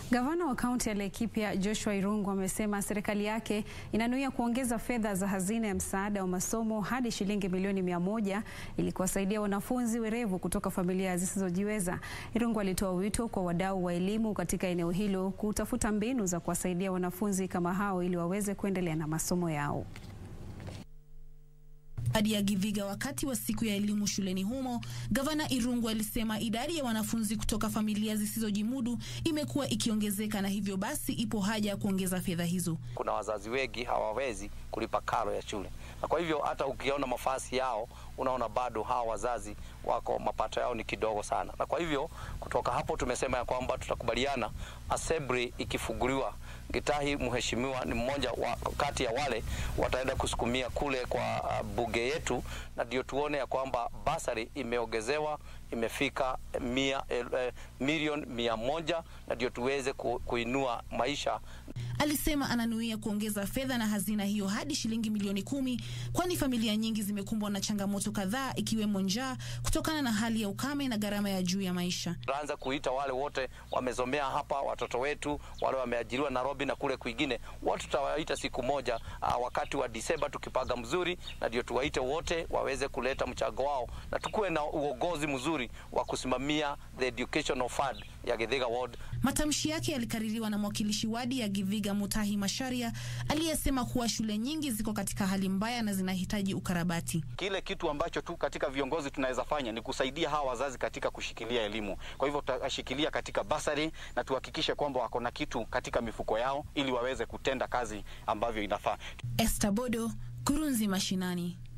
Gavana wa kaunti ya Laikipia Joshua Irungu amesema serikali yake inanuia kuongeza fedha za hazina ya msaada wa masomo hadi shilingi milioni mia moja ili kuwasaidia wanafunzi werevu kutoka familia zisizojiweza. Irungu alitoa wito kwa wadau wa elimu katika eneo hilo kutafuta mbinu za kuwasaidia wanafunzi kama hao ili waweze kuendelea na masomo yao. Hadi ya Githiga wakati wa siku ya elimu shuleni humo, gavana Irungu alisema idadi ya wanafunzi kutoka familia zisizojimudu imekuwa ikiongezeka na hivyo basi ipo haja ya kuongeza fedha hizo. Kuna wazazi wengi hawawezi kulipa karo ya shule, na kwa hivyo hata ukiona mafasi yao unaona bado hawa wazazi wako mapato yao ni kidogo sana, na kwa hivyo kutoka hapo tumesema ya kwamba tutakubaliana assembly ikifunguliwa Gitahi mheshimiwa ni mmoja wa kati ya wale wataenda kusukumia kule kwa uh, bunge yetu, na ndio tuone ya kwamba basari imeongezewa imefika mia, eh, milioni mia moja na ndio tuweze ku, kuinua maisha. Alisema ananuia kuongeza fedha na hazina hiyo hadi shilingi milioni kumi, kwani familia nyingi zimekumbwa na changamoto kadhaa ikiwemo njaa kutokana na hali ya ukame na gharama ya juu ya maisha. Tutaanza kuita wale wote wamezomea hapa, watoto wetu wale wameajiriwa Nairobi na kule kwingine, wote tutawaita siku moja uh, wakati wa Disemba tukipaga mzuri, na ndio tuwaite wote waweze kuleta mchango wao na tukuwe na uongozi mzuri wa kusimamia the educational fund ya Githiga ward. Matamshi yake yalikaririwa na mwakilishi wadi ya Githiga Mutahi Masharia aliyesema kuwa shule nyingi ziko katika hali mbaya na zinahitaji ukarabati. Kile kitu ambacho tu katika viongozi tunaweza fanya ni kusaidia hawa wazazi katika kushikilia elimu. Kwa hivyo tutashikilia katika basari na tuhakikishe kwamba wako na kitu katika mifuko yao ili waweze kutenda kazi ambavyo inafaa. Esther Bodo, Kurunzi Mashinani.